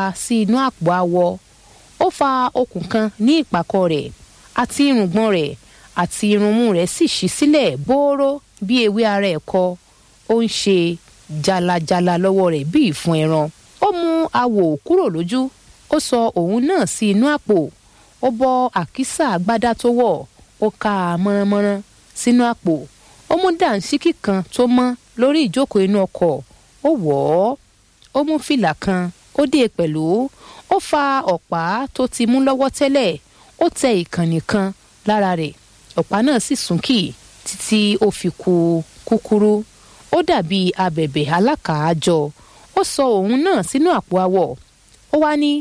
sí inú àpò awọ ó fa okùn kan ní ìpàkọ́ rẹ̀ àti irùngbọ̀n rẹ̀ àti irunmú rẹ̀ sì ṣí sílẹ̀ bóró bí ewé ara ẹ̀kọ ó ń ṣe jalajala lọ́wọ́ rẹ̀ bí ìfun ẹran ó mú awò kúrò lójú ó sọ òun náà sí inú àpò ó bọ́ àkísà agbádá tó wọ̀ ó ká a mọ́ránmọ́rán sínú àpò ó mú dànsíkì kan tó mọ́ lórí ìjókòó inú ọkọ̀ ó wọ̀ ọ́ ó mú fìlà kan ó dé pẹ̀lú ó fa ọ̀pá tó ti mú lọ́wọ́ tẹ́lẹ̀ ó tẹ ìkànnì kan lára rẹ̀ ọ̀pá náà sì súnkì títí ó fi ku kúkúrú ó dàbí abẹ̀bẹ̀ alákàájọ ó sọ òun náà sínú àpò awọ ó wá ní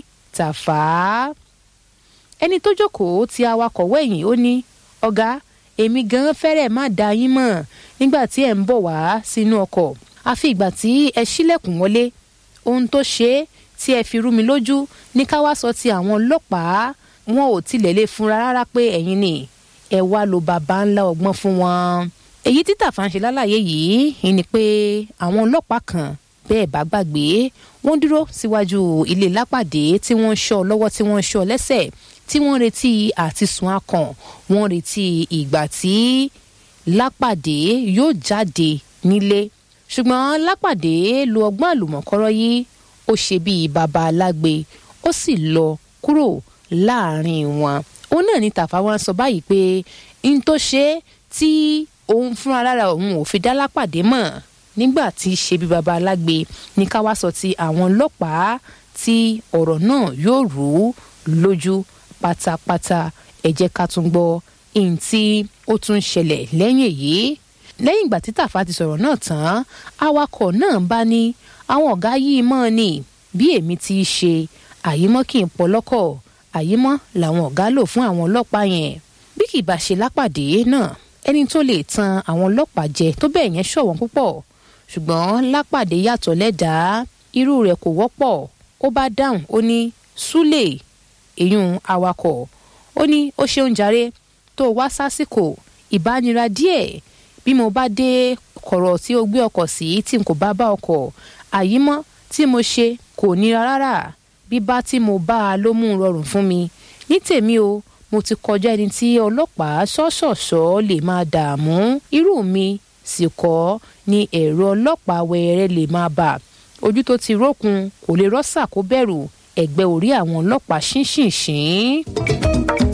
tàfà ẹni tó jókòó ti awakọ̀ wẹ̀yìn ó ní ọ̀gá èmi gan fẹ́rẹ̀ má da yín mọ̀ nígbà tí ẹ̀ ń bọ̀ wá sínú ọkọ̀ àfi ìgbà tí ẹ ṣílẹ̀kùn wọlé ohun tó ṣe é tí ẹ fi rú mi lójú ní ká wá sọ ti àwọn ọlọ́pàá wọn ò tilẹ̀ lè fúnra rárá pé ẹ̀yin ni ẹ wá lo bàbá ńlá ọgbọ́n fún wọn. èyí tí Tàfà ń ṣe lálàyé yìí ni pé àwọn ọlọ́pàá kan bẹ́ẹ̀ bá gbàgbé wọ́n dúró síwájú ilé lápàdé tí wọ́n ń ṣọ́ lọ́wọ́ tí wọ́n ń ṣọ́ lẹ́sẹ̀ tí wọ́n retí àti sùn akàn wọ́n retí ìgbà tí lápàdé yóò jáde nílé ṣùgbọ́n lápàdé lo ọgbọ́n àlùmọ̀kọ́rọ́ yìí ó ṣe bíi baba alágbe ó sì lọ kúrò láàrin wọn òun náà ní Tàfà wọn sọ báyìí pé n tó ṣe tí òun fúnra lára òun ò fi dá lápàdé mọ̀ nígbà tí ṣe bí baba alágbe ní ká wá sọ ti àwọn ọlọ́pàá tí ọ̀rọ̀ náà yóò rú lójú pátápátá ẹ jẹ́ ká tún gbọ́ ihun tí ó tún ṣẹlẹ̀ lẹ́yìn èyí lẹ́yìn ìgbà tí Tàfà ti sọ̀rọ̀ náà tán awakọ̀ náà bá ní àwọn ọ̀gá yìí mọ́ ni bí èmi ti ṣe àyímọ́ kì í pọ̀ lọ́kọ̀ àyímọ́ làwọn ọ̀gá lò fún àwọn ọlọ́pàá yẹn bí kì í bá ṣe lápàdé náà ẹni tó lè tan àwọn ọlọ́pàá jẹ tó bẹ́ẹ̀ yẹn ṣọ̀wọ́n púpọ̀ ṣùgbọ́n lápàdé yàtọ̀ lẹ́dàá irú rẹ̀ kò wọ́pọ̀ ó bá dáhùn ó ní súlè èyún awakọ̀ ó ní ó ṣeun jàre tó wá sásìkò ìbánira díẹ̀ bí mo bá dé kọ̀rọ̀ tí ó gbé ọkọ̀ sí tí n kò bá bá ọkọ̀ àyímọ́ tí mo ṣe kò nira rárá bíbá tí mo bá a ló mú un rọrùn fún mi ní tèmi o mo ti kọjá ẹni tí ọlọ́pàá ṣọ́ṣọ̀ṣọ́ lè máa dààmú irú mi sì kọ́ ni ẹ̀rọ ọlọ́pàá wẹ̀rẹ̀ lè máa bà ojú tó ti rókun kò lè rọ́ṣà kó bẹ̀rù ẹ̀gbẹ́ orí àwọn ọlọ́pàá ṣínṣìnṣín.